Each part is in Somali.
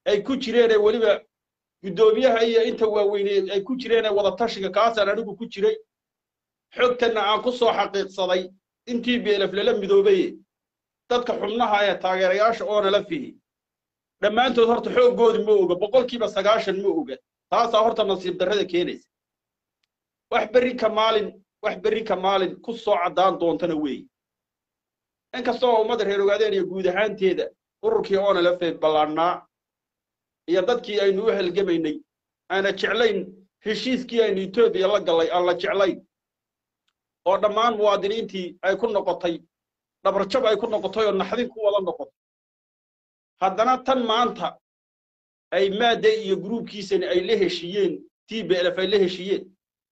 ay ku jireen ee weliba guddoomiyaha iyo inta waaweyne ay ku jireen ee wada tashiga kaasaan anigu ku jiray xogtanna aan ku soo xaqiiqsaday intii beelaf lala midoobaye dadka xubnaha ee taageerayaasha oona la fihi dhammaantood horta xooggoodi ma oga boqolkiiba sagaashan ma oga taasaa horta nasiib darrada keenaysa wax berri ka maalin wax berri ka maalin ku soo caddaan doontana weeye inkastoo ummadda reer ogaadeen iyo guud ahaanteeda ururkii oona la feed ballaannaa iyo dadkii aynu u halgamaynay aana jeclayn heshiiskii aynu etoobiya la gallay aan la jeclayn oo dhammaan muwaadiniintii ay ku noqotay dhabarjab ay ku noqotay oo naxdin ku wada noqotay haddana tan maanta ay maadday iyo gruubkiisani ay la heshiiyeen t b lf ay la heshiiyeen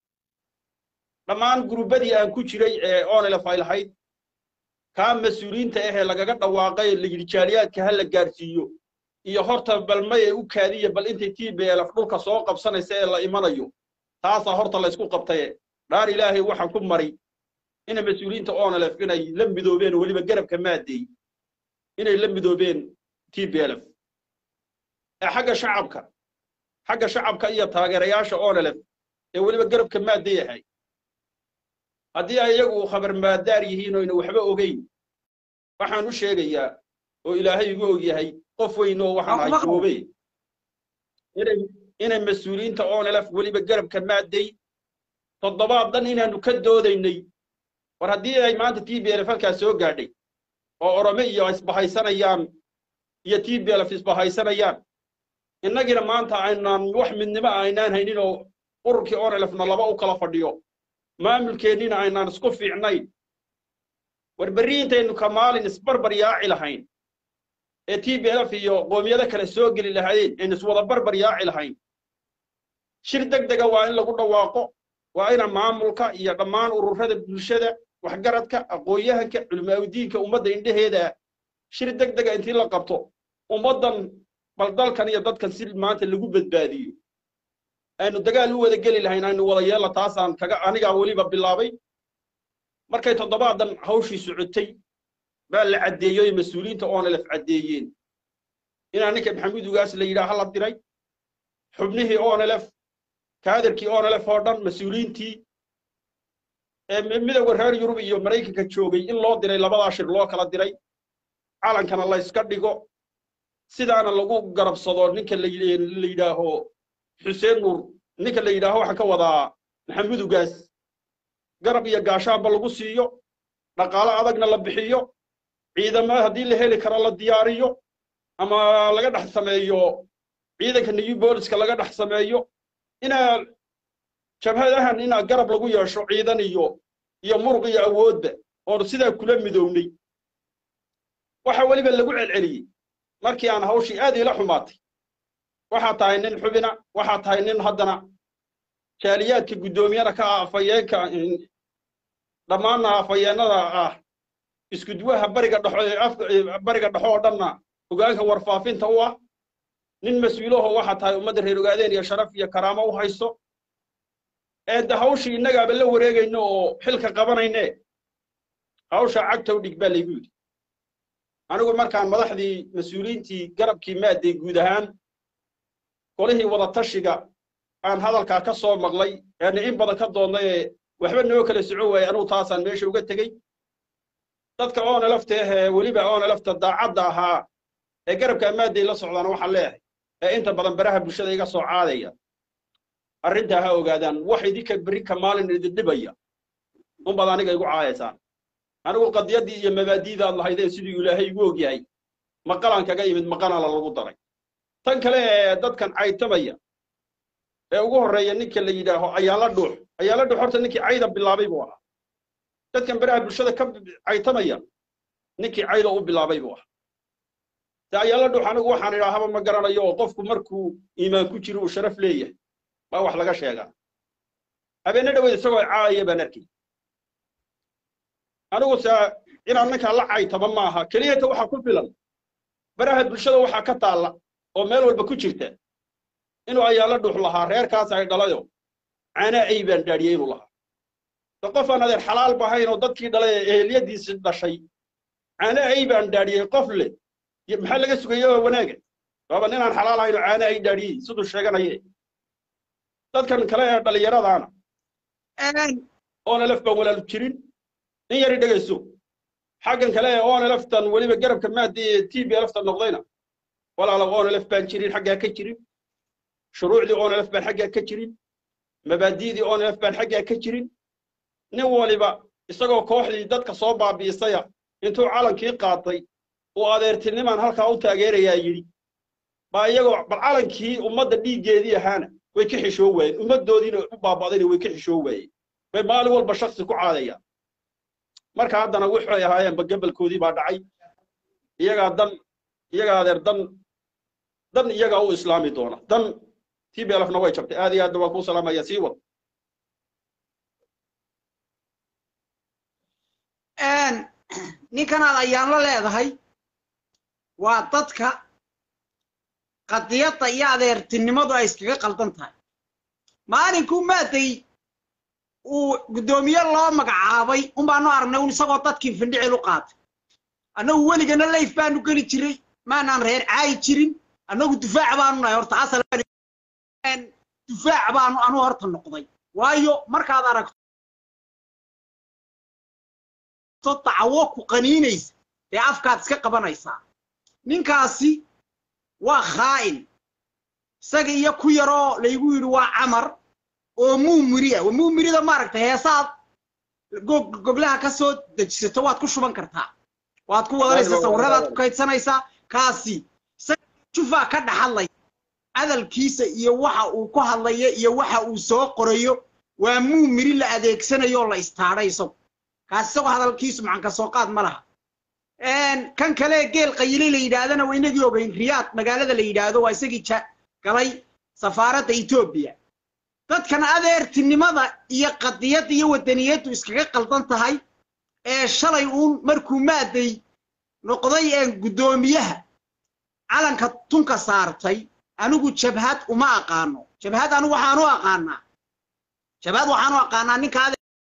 dhammaan gruubbadii aan ku jiray ee onlf ay lahayd kaa mas-uuliyiinta ahee lagaga dhawaaqay layidhi jaaliyaadka ha la gaarsiiyo iyo horta bal maye u kaadiya bal intay t b lf dhulka soo qabsanaysa ee la imanayo taasaa horta laysku qabtaye dhaar ilaahay waxaan ku mari ina mas-uuliyiinta onlf inay la midoobeen weliba garabka maadeey inay la midoobeen t b lf ee xagga shacabka xagga shacabka iyo taageerayaasha onlf ee weliba garabka maaday ahay haddii ay iyagu khabar maadaar yihiin oyna waxba ogeyn waxaan u sheegayaa oo ilaahay igu og yahay qof weyn oo waxaan ahay goobey inay inay mas-uuliyiinta onlf weliba garabka maaday toddobaad dan inaanu ka doodaynay war haddii ay maanta t b lf halkaas soo gaadhay oo orome iyo isbahaysanayaan iyo t b lf isbahaysanayaan innagiina maanta aynaan wax midnimo aynaan haynin oo ururkii onlfna laba u kala fadhiyo maamulkeennina aynaan isku fiicnayn war berri intaynu ka maalin isbarbar yaaci lahayn ee t b lf iyo qoomiyado kale soo geli lahaayeen aynu iswada barbar yaaci lahayn shir deg dega waa in lagu dhawaaqo waa ina maamulka iyo dhammaan ururada bulshada waxgaradka aqoon-yahanka culimaaudiinka ummadda indheheeda ah shir deg dega intii la qabto ummaddan bal dalkan iyo dadkan si maanta lagu badbaadiyo aynu dagaal u wada geli lahayn aynu wada yeella taasaan kaga anigaa weliba bilaabay markay toddobaadan hawshii socotay baa la caddeeyoy mas-uuliyiinta onlf caddeeyeen inaa ninka maxamuud ugaas la yidhaha la diray xubnihii onlf kaadirkii onlf oo dhan mas-uuliyiintii ee midowga reer yurub iyo maraykanka joogay in loo diray labadaa shir loo kala diray calankana la yska dhigo sidaana lagu garabsado ninka la yidhaaho xuseen nuur ninka la yidhaaho waxaan ka wadaa maxamuud ugaas garab iyo gaashaanba lagu siiyo dhaqaalo adagna la bixiyo ciidamo haddii la heli karo la diyaariyo ama laga dhex sameeyo ciidanka new booliska laga dhex sameeyo inaa jabhadahan inaa garab lagu yeesho ciidan iyo iyo muruq iyo awoodba oon sidaa kula midownay waxa weliba lagu celceliyey markii aan hawshii aad iila xumaatay waxaa tahay nin xubina waxaa tahay nin haddana jaaliyaadka guddoomiyana ka ah afayeenka dhammaanna afayeenada ah iskuduwaha bariga dhexo bariga dhexo oo dhanna hogaanka warfaafinta u ah nin mas-uulaho waxaa tahay ummadda reer ogaadeen iyo sharaf iyo karaamo u hayso eedde hawshii innagaaba la wareegayno oo xilka qabanayne hawsha cagtow dhig baa laygu yidhi anigu markaan madaxdii mas-uuliyiintii garabkii maaday guud ahaan golihii wada tashiga aan hadalkaa ka soo maqlay eena in badan ka doonnay ee waxba noo kala socon waayey anugu taasaan meesha uga tegey dadka oona lafta ahee weliba oona lafta daacadda ahaa ee garabka maaday la socdaana waxaan leeyahay ee inta badan baraha bulshada iga soo caadaya arrintaa ha ogaadaan wax idinka berri ka maalin idin dhibaya unbaad aniga igu caayaysaan anigu qadiyaddii iyo mabaadiidaad lahaydeen siduu ilaahay igu og yahay maqalaan kaga yimid maqanala lagu daray tan kale ee dadkan caytamaya ee ugu horreeya ninka la yidhaaho ayaala dhuux ayaala dhuux horta ninkii cayda bilaabay buu ahaa dadkan baraha bulshada ka caytamaya ninkii cayda u bilaabay buu ahaa de ayaala dhuux anigu waxaan idhaahaba ma garanayo oo qofku markuu iimaan ku jiro uu sharaf leeyahay baa wax laga sheegaa habeenne dhaweed isagoo caaya baan arkay anigu se inaan ninkaa la caytaba maaha keliyata waxaa ku filan baraha bulshada waxaa ka taalla oo meel walba ku jirta inuu ayaala dhuux lahaa reerkaas ay dhalayo caanaa ay baan dhaadhiyey inuu lahaa de qof aan adeer xalaal bahayn oo dadkii dhalay ee eheliyadiisi dhashay caanaa ay baan dhaadhiyey qof leh maxaa laga sugaya oo wanaaga waaba ninaan xalaal ahayn oo caana ay dhaadhiyey siduu sheeganaye dadkan kale ee dhallinyaradaana onelef baan walaalu jirin nin yari dhegayso xaggan kale ee oneleftan weliba garabka maadi ee t b leftan noqdayna walaala onelef baan jirin xaggaa ka jirin shuruucdii onelef baan xaggaa ka jirin mabaadi'dii onelef baan xaggaa ka jirin nin waliba isagoo kooxdii dadka soo baabi'isaya intuu calankii qaatay uu adeertinimaan halkaa u taageerayaa yidhi baa iyagoo bal calankii ummadda dhiiggeedii ahaana way ka xishoo waayeen ummaddoodiina u baaba'dayna way ka xishoo waayeen bay maalin walba shaksi ku caadayaan marka haddana waxay ahaayeenba gabalkoodii baa dhacay iyagaa dan iyagaa adeer dan dan iyagaa u islaami doona dan t b lfna way jabtay aad iyo aadna waa kuu salaamaya sii wad ninkanaad ayaan la leedahay waa dadka qadiyadda iyo adeertinimadu ay iskaga qaldan tahay maalinkuu maaday uu guddoomiye loo magacaabay un baanu aragnay un isagoo dadkii findhicil u qaatay annagu weligana layf baanu geli jiray maanaan reer caayi jirin annagu dufaac baanu nahay horta asal dufaac baanu anu horta noqday waayo markaad aragto dacawo ku qaniinaysa ee afkaad iska qabanaysaa ninkaasi waa khaa'in isaga iyo ku yaroo laygu yidhi waa camar oo muumiri ah muumirida maaragtay heesaad goglaha ka soo dejisato waad ku shuban kartaa waad ku wadanaysaa sawiradaad ku kaydsanaysaa kaasi isaga jufaa ka dhaxadlay hadalkiisa iyo waxa uu ku hadlayo iyo waxa uu soo qorayo waa muumiri la adeegsanayo oo la istaadhay isagu kaasi isagoo hadalkiisu macanka soo qaad ma laha kan kale geel qayile la yidhaahdana waa inagii ogeyn riyaad magaalada la yidhaahdo waa isagii galay safaaradda etoobiya dadkan adeertinimada iyo qadiyadda iyo wadaniyaddu iskaga qaldan tahay ee shalay uun markuu maaday noqday guddoomiyaha calanka tunka saartay anigu jabhad uma aqaano jabhad anigu waxaan u aqaanaa jabhad waxaan u aqaanaa ninka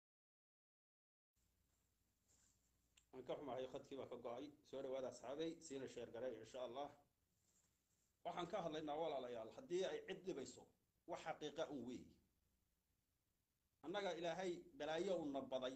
waan ka xumahay khadkii baa ka go'ay soo dhawaada asxaabay siina sheer garay insha allah waxaan ka hadlaynaa walaalayaal haddii ay cid dhibayso wax xaqiiqa un weey annaga ilaahay balaayo una baday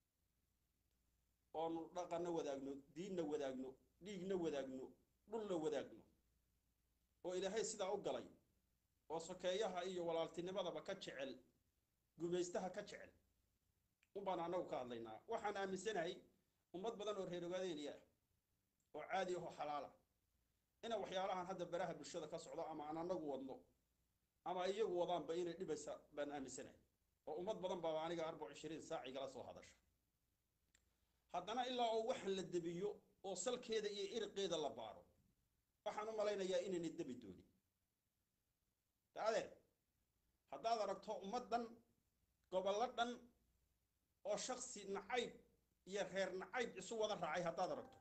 oonu dhaqanna wadaagno diinna wadaagno dhiigna wadaagno dhulna wadaagno oo ilaahay sidaa u galay oo sokeeyaha iyo walaaltinimadaba ka jecel gumaystaha ka jecel un baan annagu ka hadlaynaa waxaan aaminsanahay ummad badan oo reer ogaadeeniya oo caadi ahoo xalaala ina waxyaalahan hadda baraha bulshada ka socdo ama aan annagu wadno ama iyagu wadaanba inay dhibaysa baan aaminsanahay oo ummad badan baaba aniga arbac ishiriin saac igala soo hadasha haddana ilaa oo waxan la debiyo oo salkeeda iyo iriqeeda la baaro waxaan u malaynayaa inayna debi doonin adeer haddaad aragto ummad dhan gobollo dhan oo shaksi nacayb iyo reer nacayb isu wada raacay haddaad aragto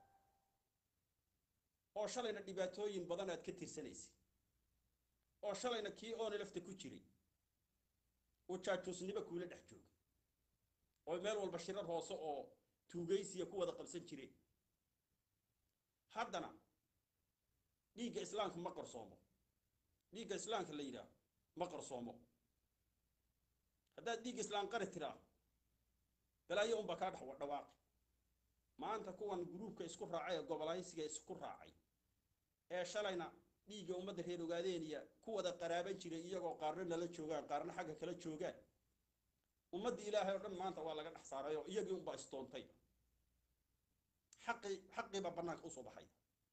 oo shalayna dhibaatooyin badan aad ka tirsanaysid oo shalayna kii oona lafta ku jiray oo jaajuusnimo kuula dhex jooga oo meel walba shirar hoose oo tuugaysiya ku wada qabsan jireen haddana dhiigga islaamka ma qarsoomo dhiigga islaamka la yidhaah ma qarsoomo haddaad dhiigga islaam qari tiraa balaayo unbaa kaa dhex dhawaaqi maanta kuwan gruubka isku raacay ee gobolaysiga isku raacay ee shalayna dhiigga ummadda reer ogaadeeniya ku wada qaraaban jiray iyagoo qaarna nala joogaan qaarna xagga kala joogaan ummaddii ilaahay oo dhan maanta waa laga dhex saaray oo iyagii unbaa istoontay xaqii xaqiibaa bannaanka usoo baxay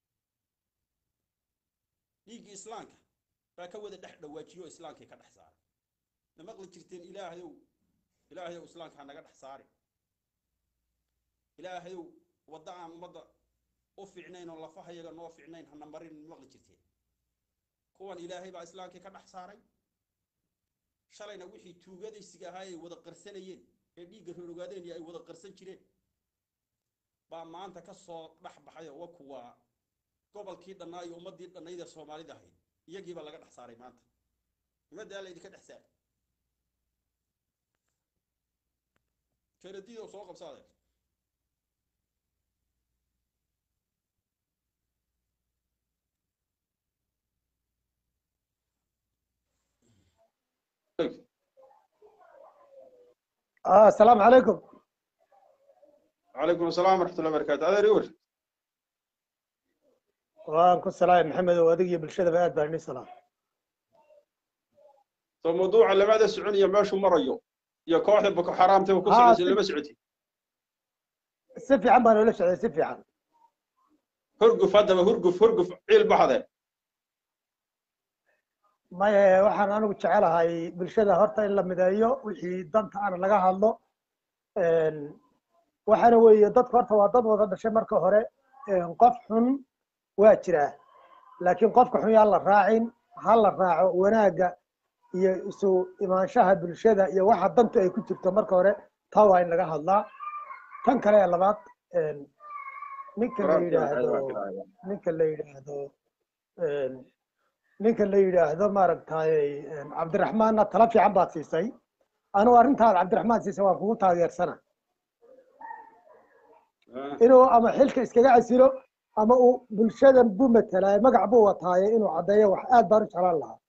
dhiiggii islaamka baa ka wada dhex dhawaajiyo oo islaamkii ka dhex saaray ma maqli jirteen ilaahayow ilaahayow islaamka ha naga dhex saari ilaahayow wadda aan ummadda u fiicnayn oo lafahayaga noo fiicnayn hana marin ma maqli jirteen kuwan ilaahay baa islaamkii ka dhex saaray shalayna wixii tuugadaysiga ahaa ay wada qarsanayeen ee dhiigga reer ogaadeen iyo ay wada qarsan jireen baa maanta ka soo dhex baxay oo wa kuwaa gobolkii dhannaa iyo ummaddii dhannayd ee soomaalida ahayd iyagiibaa laga dhex saaray maanta ummaddaa laydinka dhex saaray jeeradiida soo qabsaadeen آه السلام عليكم calaykum asalaam waraxmat ullahi barakaatu adeer iwar وانكم السلام محمد وادق بالشدة بأد بارني سلام soo mawduuca lamada soconiya meeshuu marayo iyo kooxda boko xaraamta ku Haa, socdaysa si- lama socoti سفي عم بانو ليش سفي عم hurguf haddaba hurguf hurguf ciil baxde ما waxaan anigu jecelahay bulshada horta in la mideeyo wixii danta ana laga hadlo Een, waxaana weeye dadka horta waa dad wada dhashay marka hore Een, qof xun waa jiraa laakiin qofka xun yaan la raacin ha la raaco wanaagga iyo isu imaanshaha bulshada iyo waxa danta ay ku jirto marka hore taa waa in laga hadlaa tan kale ee labaad een, ninka la yidhaahdo ninka la yidhaahdo een, ninka la yidhaahdo maaragtay een, cabdiraxmaanna tala fiican baad siisay anigu arrintaad cabdiraxmaan siisay waan kugu taageersana inuu ama xilka iskaga casilo ama uu bulshadan buu matalaayo magac buu wataaye inuu caddeeyo wax aad baan u jeclaan lahaa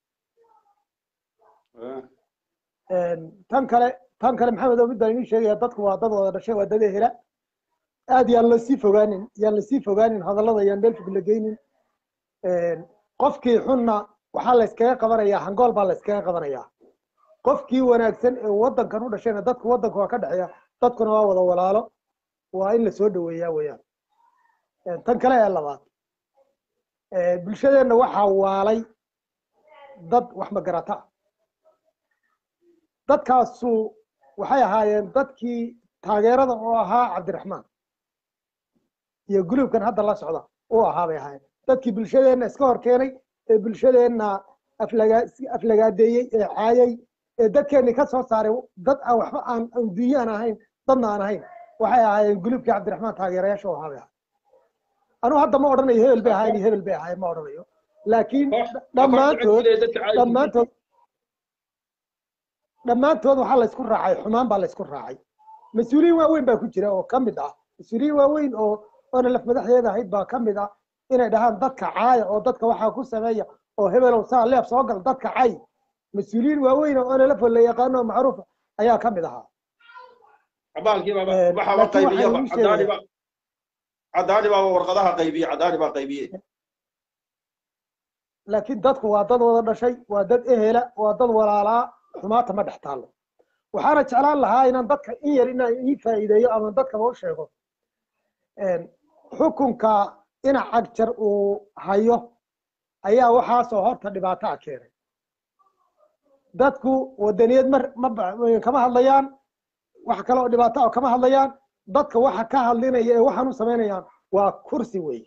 Een, tan kale tan kale maxamed oo mid baan inii sheegaya dadku waa dad wada dhashay waa dad ehela aad yaan lasii fogaanin yaan lasii fogaanin hadallada yaan meel fog la geynin Een, qofkii xunna waxaa la iskaga qabanayaa hangool baa la iskaga qabanayaa qofkii wanaagsan ee waddankan u dhashayna dadku waddanka waa ka dhexeeya dadkuna waa wada walaalo waa in la soo dhaweeyaa weeyaan Een, tan kale ee labaad ee, bulshadeenna waxaa waalay dad wax magarata ah dadkaasu waxay ahaayeen dadkii taageerada oo ahaa cabdiraxmaan iyo guluubkan hadda la socda uu ahaa bay ahaayeen dadkii bulshadeenna iska hor keenay ee bulshadeenna aflagaa aflagaadeeyey ee caayay ee dadkeenni ka soo saaray dad aan waxba aan adduunye aan ahayn dadna aan ahayn waxay ahaayeen guluubkii cabdiraxmaan taageerayaasha u ahaa bay ahaayeen anugu hadda ma odhanayo hebel bay ahaayeen iyo hebel bay ahaayeen ma odhanayo laakiin dhammaantood dhammaantood dhammaantood waxaa laysku raacay xumaan baa laysku raacay mas-uuliyiin waaweyn baa ku jira oo ka mid ah mas-uuliyiin waaweyn oo oona laf madaxdeeda ahayd baa ka mid ah inay dhahaan dadka caaya oo dadka waxaa ku sameeya oo hebelow saa leef soo gal dadka cay mas-uuliyiin waaweyn oo oona laf la yaqaano oo macruufa ayaa ka mid ahaa abaalkii baaba Een, waxaaba laakiin waxay qaybiyaba ii cadaani sheegeen- ba cadaani baaba warqadaha qaybiye cadaani baa qaybiye laakiin dadku waa dad wada dhashay waa dad ehela waa dad walaalaa xumaata ma dhex taallo waxaana jeclaan lahaa inaan dadka in yar inaan ii faa'iideeyo ama dadkaba u sheego Een, xukunka ina cagjar uu hayo ayaa waxaasoo horta dhibaato ah keenay dadku wadaniyad mar ma ba- kama hadlayaan wax kale oo dhibaato ah kama hadlayaan dadka waxa ka hadlinaya ee waxaan u samaynayaan waa kursi wey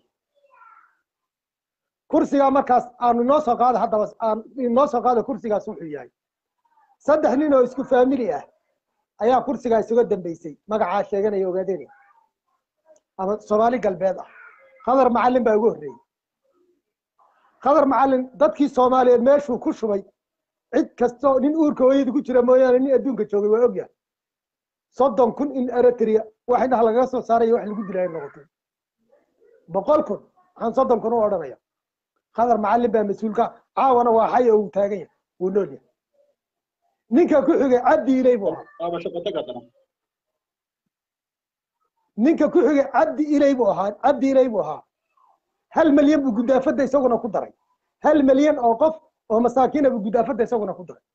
kursigaa markaas aanu inoo soo qaada haddaba aan inoo soo qaada kursigaas wuxuu yahay saddex nin oo isku faamili ah ayaa kursigaa isuga dambeysay magacaa sheeganaya ogaadeen ama soomaali galbeed ah khadar macalin baa ugu horreeyey khadar macalin dadkii soomaaliyeed meeshuu ku shubay cid kastoo nin uurka hooyada ku jira mooyaane nin adduunka joogay waa ogyahay soddon kun in eritrea wax indhaha lagaga soo saarayo wax lagu dilaya noqotay boqol kun waxaan soddon kun u odhanaya khadar macalin baa mas-uulka caawana waa xay oo uu taagan yahay wuu nool yahay ninka ku xigay cabdi ilay buu ahaa waaba shaqotag haddana ninka ku xigay cabdi ilay buu ahaa cabdi ilay buu ahaa hal malyan buu gudaafadda isaguna ku daray hal malyan oo qof oo masaakiina buu gudaafadda isaguna ku daray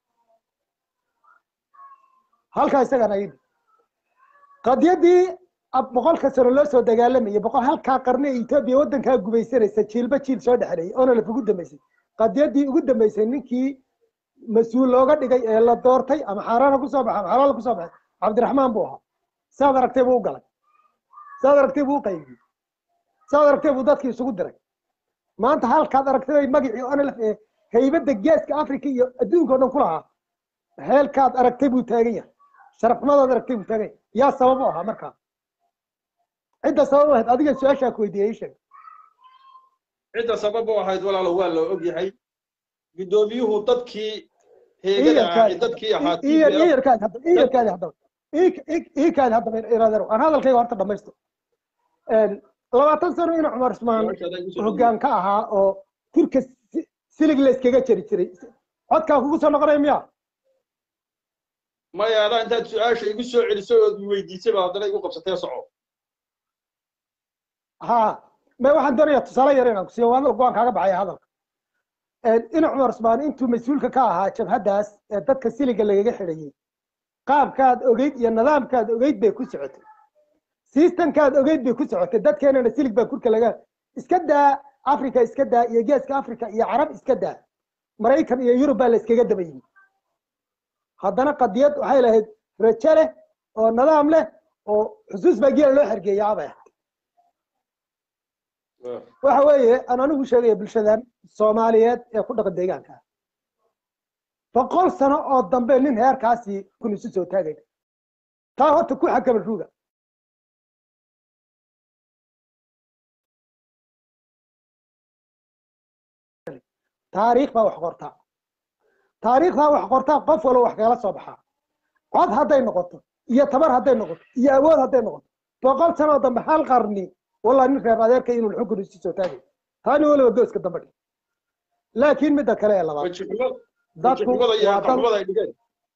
halkaa isagana yidhi qadiyadii ab- boqolka sano loo soo dagaalamayay boqol halkaa qarni ee etoobiya waddankaa gubaysanaysa jiilba jiil soo dhexeeyay oona laf ugu dambeysay qadiyadii ugu dambeysay ninkii mas-uul looga dhigay ee la doortay ama xaaraana kusoo baxay ama xalaala kusoo baxay cabdiraxmaan buu ahaa saad aragtay buu u galay saad aragtay buu u qaybiyey saad aragtay buu dadkii isugu diray maanta halkaad aragtay bay magacii onlf ee haybadda geeska africa iyo adduunka o dhan ku lahaa heelkaad aragtay buu taagan yahay sharafnimadaad aragtay buu taagan yahay yaa sabab u ahaa markaa cidda sabab u ahayd adiga su-aashaa ku weydiiyey ii sheeg cidda sabab u ahayd walaalo waa la og yahay guddoomiyuhu dadkii heegada ah ee dadkii ahaa iyarkaadi hadda iyarkaadi haddaba iikaadi haddaba iraadero aan hadalkayga horta dhamaysto labaatan sano ina cumar usmaan hoggaan ka ahaa oo turka si- silig la iskaga jari jiray codkaa kugu soo noqonaya miya maya adaa intaad su-aasha igu soo celiso ood weydiisay baa haddana igu qabsatee soco ha me waxaan doonayaa tusaale yar inaan kusiiyo waa go-aan kaaga baxaya hadalka ina cumar usmaan intuu mas-uulka ka ahaa jabhaddaas ee dadka siliga lagaga xidhayey qaabkaad ogeyd iyo nidaamkaad ogeyd bay ku socotay sistamkaad ogeyd bay ku socotay dadkeenana silig baa kurka laga iska daa africa iska daa iyo geeska africa iyo carab iska daa maraykan iyo yurub baa la iskaga daba yimi haddana qadiyad waxay lahayd rajo leh oo nidaam leh oo xusuus baa geela loo xergeeya abay ahayd waxa weeye aan anigu sheegaya bulshadan soomaaliyeed ee ku dhaqan deegaanka boqol sano oo dambe nin heerkaasi kun isu soo taagay taa horta ku xakama ruuga taariikh baa wax qortaa taariikhdaa wax qortaa qof walba wax kagala soo baxaa cod hadday noqoto iyo tabar hadday noqoto iyo awood hadday noqoto boqol sano oo dambe hal qarni والله nin reer adeerka inuu xukun isu soo taagay taani waliba gooska dambe dhig laakiin midda kale ee labaad dadku waa dad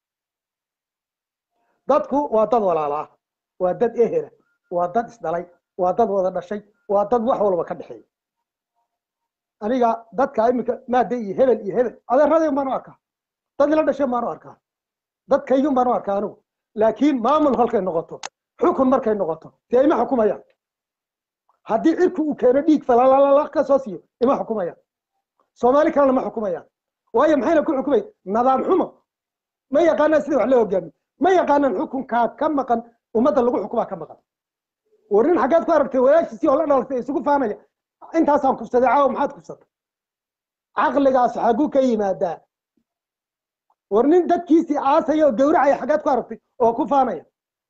dadku waa dad walaala ah waa dad ehela waa dad isdhalay waa dad wada dhashay waa dad wax walba ka dhexeeya aniga dadka iminka maade iyo hebel iyo hebel adeeradeen baanu arkaa dad ila dhashay baanu arkaa dadkaygin baanu arkaa anigu laakiin maamul halkay noqoto xukun markay noqoto dee ima xukumayaan haddii cirku uu keeno dhiig falalala ka soo siiyo ima xukumayaan soomaali kalena ma xukumayaan waayo maxayna ku xukumay nidaam xumo ma yaqaanaan sida wax loo hogaamiyo ma yaqaanaan xukunkaa ka maqan ummadda lagu xukumaa ka maqan war nin xaggaad ku aragtay walaashiisii oo la dhalatay isugu faanaya intaasaan kufsaday caawa maxaad kufsatay caqligaas xaguu ka yimaadaa war nin dadkiisii aasaya oo gawracaya xaggaad ku aragtay oo ku faanaya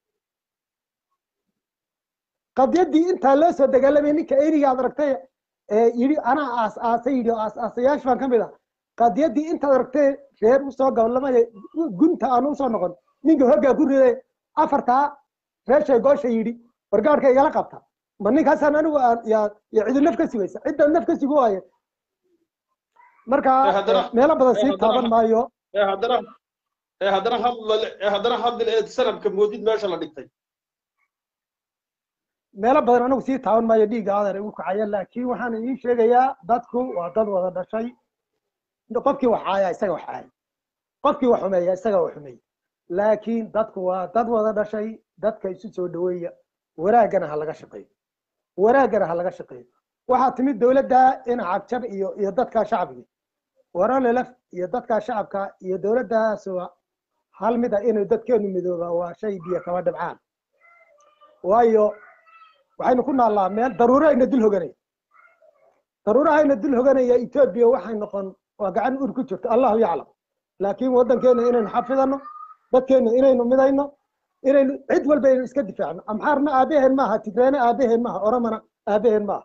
qadyaddii intaa loo soo dagaalamay ninka eyniga aad aragtay ee yidhi anaa aas aasay yidhi oo aas aasayaasha baan ka mid ah qadyaddii intaad aragtay reer usoo gabalamaya gunta aan usoo noqon ninka hoggaa ku riday afartaa reeshay goosha yidhi wargaadhka igala qabta ma ninkaasaan anigu yaa cidu naf ka sugaysa cidda naf ka sugu waaye marka meelo badan sii taaban maayo ee haddana ee haddana hadl ee haddana hadl ee sanadka moodid meesha la dhigtay meelo badan anigu sii taaban maayo dhiigga adeer igu kacaya laakiin waxaan idiin sheegayaa dadku waa dad wada dhashay qofkii wax caaya isaga wax caaya qofkii wax xumeeya isaga wax xumeeya laakiin dadku waa dad wada dhashay dadka isu soo dhaweeya wanaaggana ha laga shaqeeyo wanaaggana ha laga shaqeeyo waxaa timid dowladda in cagjar iyo iyo dadka shacbiga waralelef iyo dadka shacabka iyo dowladdaas waa hal mid ah inay dadkeenu midooba waa shay biyo kama dhibcaan waayo waxaynu ku naallaa meel daruuro ayna dul hoganaya daruurahayna dul hoganaya etoobiya waxay noqon waa gacan ur ku jirto allahu yaclam laakiin waddankeena inaynu xafidano dadkeena inaynu midayno inaynu cid walba aynu iska difaacno amxaarna aabaheen maaha tigreena aabaheen maaha oromana aabaheen maaha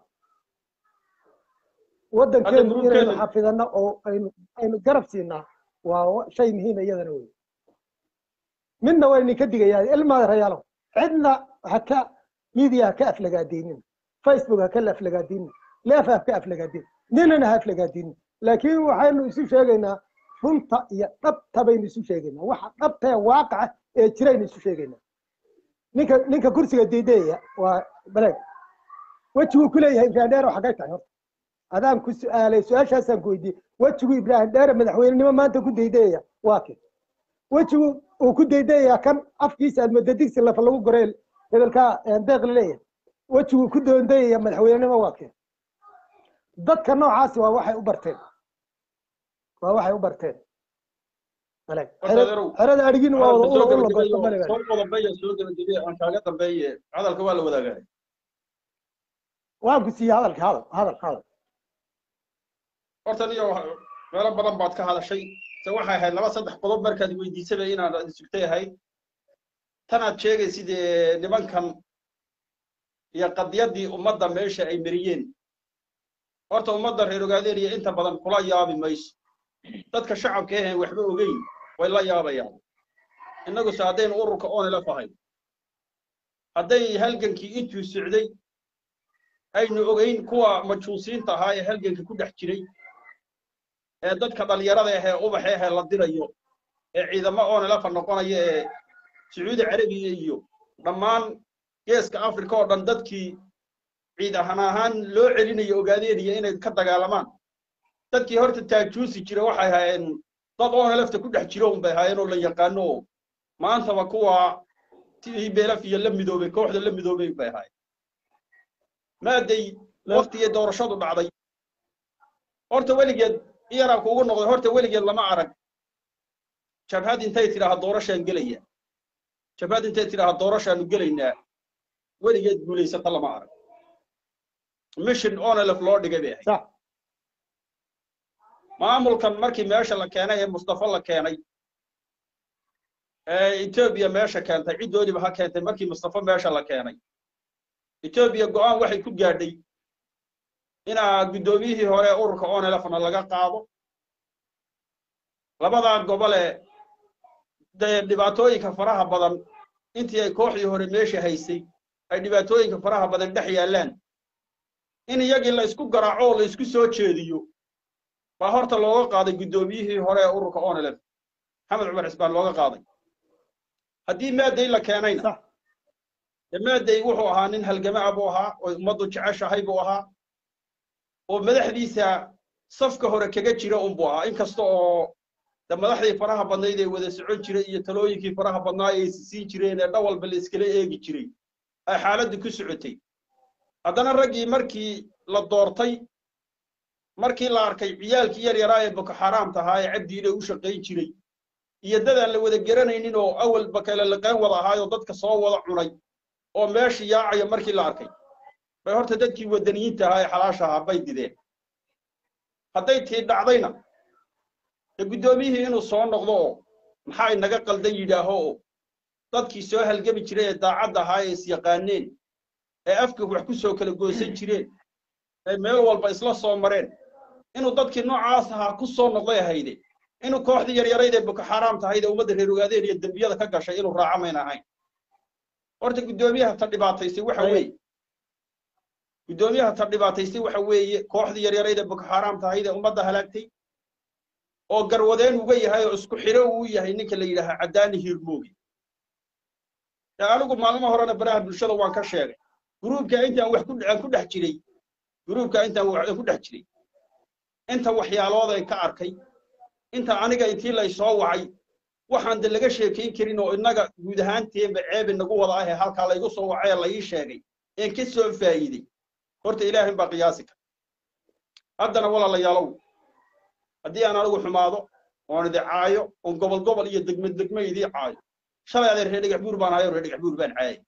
waddankeenu inaynu xafidano oo aynu aynu garab siinaa waa shay muhiima iyadana wey midna waa idinka digayaa ilmaada rayaalow cidna haka media ha ka aflagaadeynin facebook ha ka aflagaadeynin leef ha ka aflagaadeynin ninana ha aflagaadeynin laakiin waxaynu isu sheegaynaa runta iyo dhabta baynu isu sheegaynaa waxa dhabta ee waaqaca ee jiraynu isu sheegaynaa ninka ninka kursiga diidaya waa baleeg wejiguu ku leeyahay ibrahim dheer xaggay tahay horta adaan ku su-aalay su-aashaasaan ku weydiiyey wejigu ibrahim dheere madaxweynenimo maanta ku daydayaya waa ke wejigu uu ku daydayayaa kan afkiisa admada digsi lafa lagu gorey hebelka deeq laleeyahay wejiguu ku doondayaya madaxweynenimo waa ke dadka noocaasi waa waxay u barteen waa waxay u barteen maleeg xerada adhigin waa wada ula ula gosto male soo qodobaya soo gabagabaya aan kaaga dambeeye hadalka waa la wadaagaa waan ku siiyey hadalka hadal hadal hadal horta niyo meelo badan baad ka hadashay se waxay ahayd laba saddex qodob markaad weydiisaba inaad sugtay ahayd tanaad sheegaysid nimankan iyo qadyaddii ummadda meesha ay mariyeen horta ummadda reer ogaadeeniya inta badan kula yaabi mayso dadka shacabka ahayn waxba ogeyn way la yaabayaan innaguse haddaynu ururka onila fahay hadday halgankii intuu socday aynu ogeyn kuwa majuusiinta ahaa ee halganka ku dhex jiray ee dadka dhalinyarada ahee ubaxa ahee la dirayo ee ciidamo onelafa noqonaya ee sacuudi carabiya iyo dhammaan geeska africa oo dhan dadkii ciid ahaan ahaan loo celinayo ogaadeediya inay ka dagaalamaan dadkii horta taajuusi jira waxay ahaayeen dad onelafta ku dhex jiro unbay ahaayeen oo la yaqaano oo maantaba kuwa tidii beelaf iyo la midoobay kooxda la midoobay bay ahaayeen maaday waktigii doorashadu dhacday horta weligeed iyaraa kuugu noqday horta weligeed lama arag jabhad intay tidhaaha doorashaan gelaya jabhad intay tidhaaha doorashaanu gelaynaa weligeed guulaysata lama arag mission onelef loo dhigay bay ahayd sax maamulkan markii meesha la keenay ee mustafa la keenay ee etoobiya meesha keentay ciddoodiba ha keentay markii mustafa meesha la keenay etoobiya go'aan waxay ku gaadhay inaa guddoomiyihii hore ee ururka onelefna laga qaado labadaa gobole dee dhibaatooyinka faraha badan intii ay kooxdii hore meesha haysay ay dhibaatooyinka faraha badan dhex yaallaan in iyagii la isku garaaco oo la isku soo jeediyo baa horta looga qaaday guddoomiyihii hore ee ururka onelef maxamed cumar cisbaan looga qaaday haddii maaday la keenayna sax dee maaday wuxuu ahaa nin halgamaa buu ahaa oo ummaddu jeceshahay buu ahaa oo madaxdiisa safka hore kaga jira unbuu ahaa inkasta oo de madaxdii faraha badnayd ee wada socon jiray iyo talooyinkii faraha badnaa ay siin jireen ee dhawalba la iskala eegi jiray ay xaaladdu ku socotay haddana raggii markii la doortay markii la arkay ciyaalkii yar yaraa ee boko xaaraamta ahaa ee cabdiile u shaqayn jiray iyo dadaan la wada garanaynin oo awalba kale laqayn wada ahaayoo dadka soo wada cunay oo meeshii yaacaya markii la arkay bay horta dadkii wadaniyiinta ahaa ee xalaasha ahaa bay dideen hadday tii dhacdayna dee guddoomiyihii inuu soo noqdo oo maxaa inaga qaldan yidhaaho oo dadkii soo halgami jiray ee daacadda ahaa ee isyaqaaneen ee afka wax ku soo kala goosan jireen ee meel walba isla soo mareen inuu dadkii noocaas ahaa ku soo noqday ahayde inuu kooxdii yaryarayd ee boko xaaraam tahayd ee ummadda reer ogaadeen iyo dembiyada ka gashay inuu raaco mayn ahayn horta guddoomiyaha ta dhibaataysay waxa weeye guddoomiyaha ta dhibaataysay waxa weeye kooxdii yaryarayd ee boko xaaraam tahayd ee ummadda halaagtay oo garwadeen uga yahay oo isku xidho uu yahay ninka la yidhaahaa caddaani hiirmoogi dee anigu maalmo horena baraha bulshada waan ka sheegay gruubka intaan wax ku aan ku dhex jiray gruubka intaan wax ku dhex jiray inta waxyaaloodan ka arkay inta aniga intii lay soo wacay waxaan de laga sheekayn karin oo innaga guud ahaanteenba ceeb inagu wada ah ee halkaa laygu soo wacay ee la ii sheegay een ka soo faa'iiday horta ilaahin baa qiyaasi kara haddana walaalayaalow haddii aan anigu xumaado oon idi caayo oon gobol gobol iyo degme degme idii caayo shalay adeer reer dhagax buur baan ahay oo reer dhagax buur baan caayay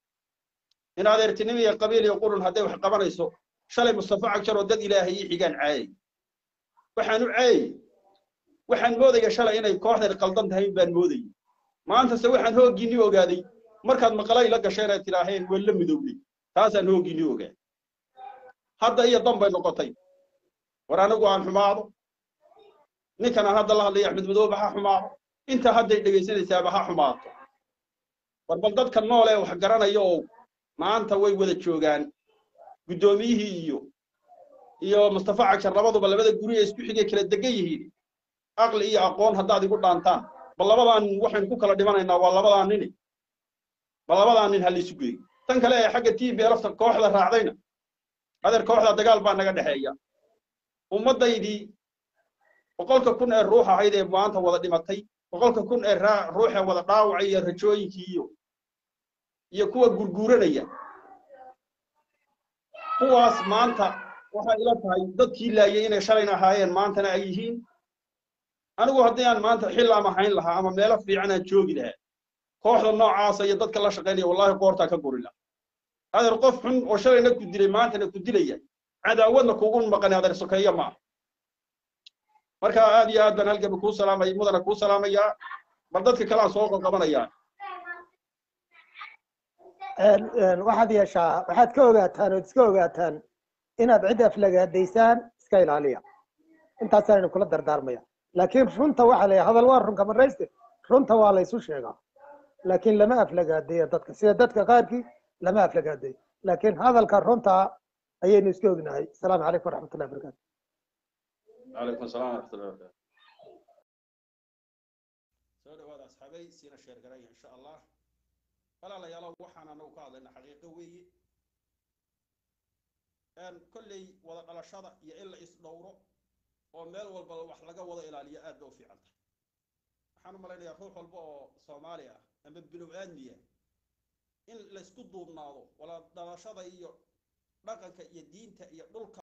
in adeertinimo iyo qabiil iyo qurun hadday wax qabanayso shalay mustafa cagjar oo dad ilaahay ii xigaan caayay waxaan u caayay waxaan moodaya shalay inay kooxdan qaldan tahay baan moodayay maantase waxaan hooggiinni ogaaday markaad maqalay la gasheen ay tidhaaheen waa la midowday taasaan hooggiinni ogaaday hadda iyo dan bay noqotay war anigu aan xumaado ninkan aan hadda la hadlaya axmed madoobe ha xumaado inta hadday dhegaysanaysaaba ha xumaato war bal dadka nool ee wax garanaya oo maanta way wada joogaan guddoomiyihii iyo iyo mustafa cagshar labaduba labada guri ee isku xigay kala degan yihiin aqli iyo aqoon haddaad igu dhaantaan bal labadaa nin waxaynu ku kala dhimanaynaa waa labadaa nini bal labadaa nin ha laysu geeyo tan kale ee xagga t b lafta kooxda raacdayna adeer kooxda dagaal baa naga dhexeeya ummaddaydii boqolka kun ee ruux ahayd ee maanta wada dhimatay boqolka kun ee ruuxee wada dhaawacay iyo rajooyinkii iyo iyo kuwa gurguuranaya kuwaas maanta waxay ila tahay dadkii laayay inay shalayna ahaayeen maantana ay yihiin anigu haddii aan maanta xil ama hayn lahaa ama meelo fiican aan joogi lahaa kooxda noocaasa iyo dadka la shaqaynaya wallahi qoortaa ka guri laha adeer qof xun oo shalayna ku dilay maantana ku dilaya cadaawadna kugu maqan adeer sokeeya ma aha marka aad iyo aad baan halgaba kuu salaamay mudana kuu salaamayaa bal dadka kale aan soo qabanayaa waxaad yeeshaa waxaad ka ogaataan ood iska ogaataan inaad cid aflagaadaysaan iska ilaaliya intaasaan kula dardaarmaya laakiin runta waxaa la hadal waa runka marayste runta waa la isu sheegaa laakiin lama aflagaadeeya dadka sida dadka qaarkii lama aflagaadeeyo laakiin hadalka runta ayaynu iska ognahay asalaamu calaykum waraxmatullahi wabarakatu calaykum asalaam waraxmatullahi wabarakatu soo dhawaada asxaabay siina sheer garaya insha allah walaalayaalo waxaan anagu ka hadlayna xaqiiqo weeye kolley wada dhalashada iyo in la isdhowro oo meel walba wax laga wada ilaaliyo aad ba u fiican tahay waxaan u malaynayaa ruux walba oo soomaali ah ama bilow aadmiya in laysku duubnaado wala dhalashada iyo dhaqanka iyo diinta iyo dhulka